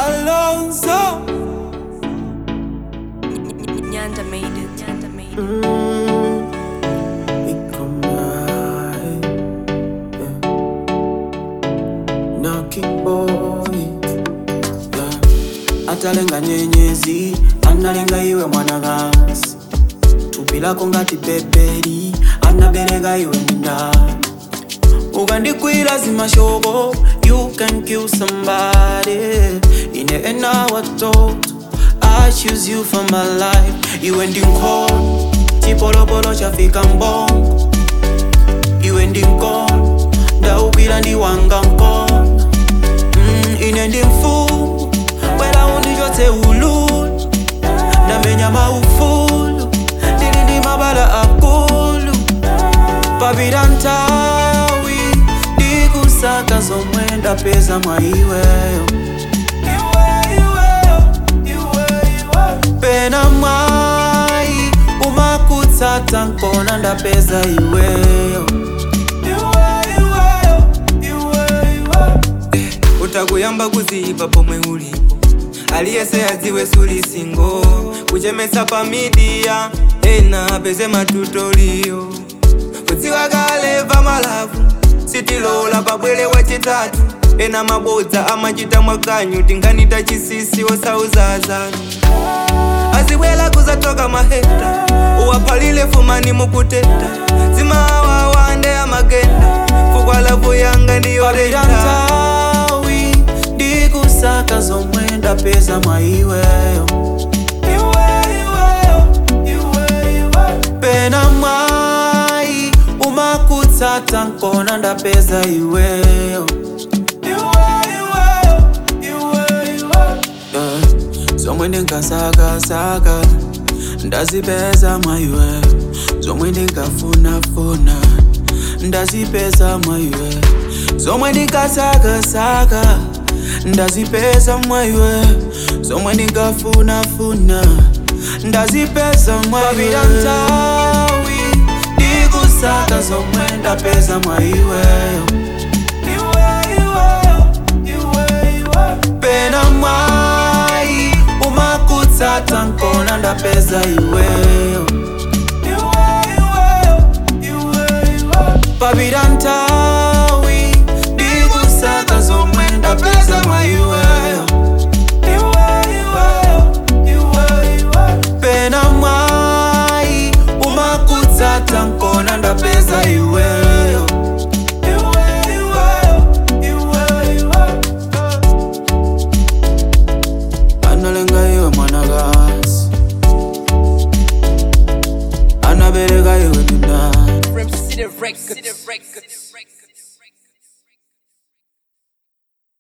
Alonso. Nyanda made it. Nyanda made it. Mm, iko naye, yeah. Na kiboi, yeah. atalenga nyenyezi analenga iwe mwanagasi tupi lako ngati beberi anabereka iwe ndindani ukandikwira zimashoko you can kill somebody ine ena watoto I choose you for my life iwe ndi nkhono chipolopolo chafika mbongo iwe ndi mkono ndaukwira ndi wanga mkono mm, ine ndi mfumu bwera undichotse ululu ndamenya maufulu ndili ndi mabala akulu papita nthawi ndikusaka zomwe ndapeza mwa iweyo pena mwayi umakutsata nkona ndapeza iweyo utakuyamba kuziipa pomwe ulipo aliyese adziwe suli singo kuchemesa pa midiya ena apeze matutoliyo kudziwa kale pa malavu sitilola pabwere wachitatu ena mabodza amachita mwakanyu tinganita chisisi osauzazanu azibwela kuzatoka maheta uwaphalile fumani mukuteta zimawawande amagenda fukwalavu yanga ndiyo papita leta nthawi ndikusaka zomwe ndapeza mwa iweyo pena mwayi umakutsata nkona ndapeza iweyo Yeah. zomwe ndinkasakasaka ndazipeza mwa iweyo zomwe ndinkafunafuna ndazipeza mwa iweyo zomwe ndinkasakasaka ndazipeza mwa iweyo zomwe ndinkafunafuna ndazipeza mwa iweyo nthawi ndikusaka zomwe ndapeza mwa iweyo pena mwayi umakutsata nkona ndapeza iweyo papita nthawi ndikusaka zomwe ndapeza mwa iweyo pena mwayi umakutsata nkona ndapeza iweyo analenga iwe mwanakasi anabereka iwe ndindani Rem City Records.